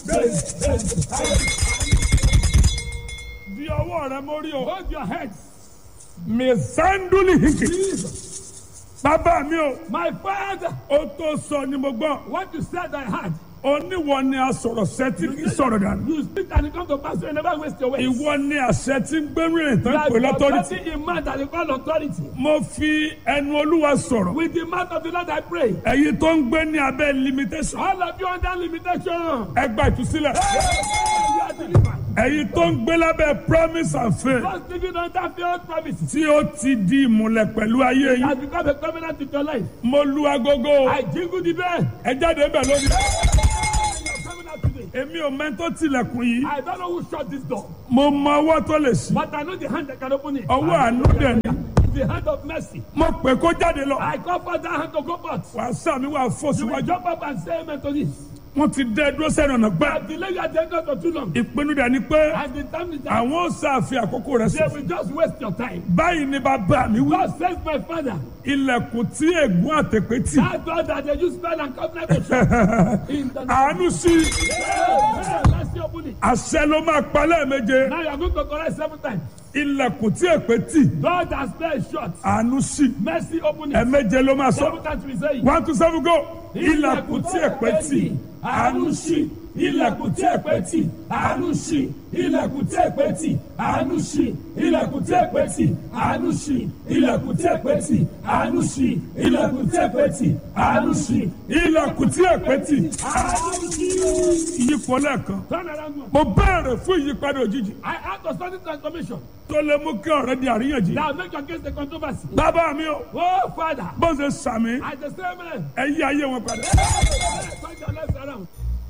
di ọwọ́ rẹ mórí o. Hold your heads. mẹsàndúlì hìkì. bàbá mi o. My father, ó tó sọ ni mo gbọ́. what you said I had. oníwọ ni a sọ̀rọ̀ sẹ́tí kì í sọ̀rọ̀ dànù. You speak and it come to pass. You never waste your words. ìwọ ni àṣẹ tí ń gbẹ́rù rìn tán Like pé lọ́tọ́rìtì. authority in man that they call authority. mo fi ẹnu olúwa sọ̀rọ̀. With the mouth of the Lord I pray. ẹ̀yin tó ń gbé ní abẹ́ limitation. All of you under limitation. ẹ gba ìtúsílẹ̀. You are delivered. ẹ̀yin tó ń gbé lábẹ́ promise and faith. Just living under failed promises. tí ó ti di ìmùlẹ̀ pẹ̀lú ayé yín. Has become a covenant with your life. mo lu agogo. I jingle the bell. ẹ jáde bẹ̀ lónìí. Your covenant today. èmi ò mẹ́tò tilẹ̀kùn yìí. I don't know who shut this door, mo mọ ọwọ́ tó lè ṣí. but I know the hand that can open it. ọwọ́ àánú dẹ̀ ni. The hand of mercy. mo pè kó jáde lọ. I call for that hand to go forth. wàá sàmì wàá fò You will síwájú. jump up and say amen to this. wọ́n ti dẹ́ dúró sẹ́nu ọ̀nà gbá. I've delayed your agenda for too long. ìpinnu dẹ̀ ni pé And the time is that àwọn ò sàfihàn àkókò rẹ̀ they sí. will just waste your time. báyìí ni bàbá mi wí. God says, my father, ilẹ̀kùn tí ègún àtẹ̀pẹ́ tì. that door that they use spell and covenant to shut. In the name àánú sí of Let's see open it. àṣẹ ló máa pa lẹ́ẹ̀méje. Now you are going to correct seven times. ilẹ̀kùn tí èpè tì. Door that spell is shut. àánú sí Mercy open it. ẹ̀ẹ̀méje ló máa sọ. Seven times we say it. one two seven go. ilẹ̀kùn tí èpè tì. àánú sí ilẹ̀kùn tí èpè tì. àánú sí ilẹ̀kùn tí èpè tì. àánú sí ilẹ̀kùn tí èpè tì. àánú sí ilẹ̀kùn tí èpè tì. àánú sí ilẹ̀kùn tí èpè tì. àánú sí ilẹ̀kùn tí èpè tì. ìyípo lẹ́ẹ̀kan. Turn around one. mo béèrè fún ìyípadà òjijì I ask for sudden transformation. tó lè mú kí ọ̀rẹ́ di àríyànjiyàn. Now make your case the controversy. bàbá mi o Oh, Father, bó ṣe sàmì I just say amen. ẹ yí ayé wọn padà. Turn your lives around.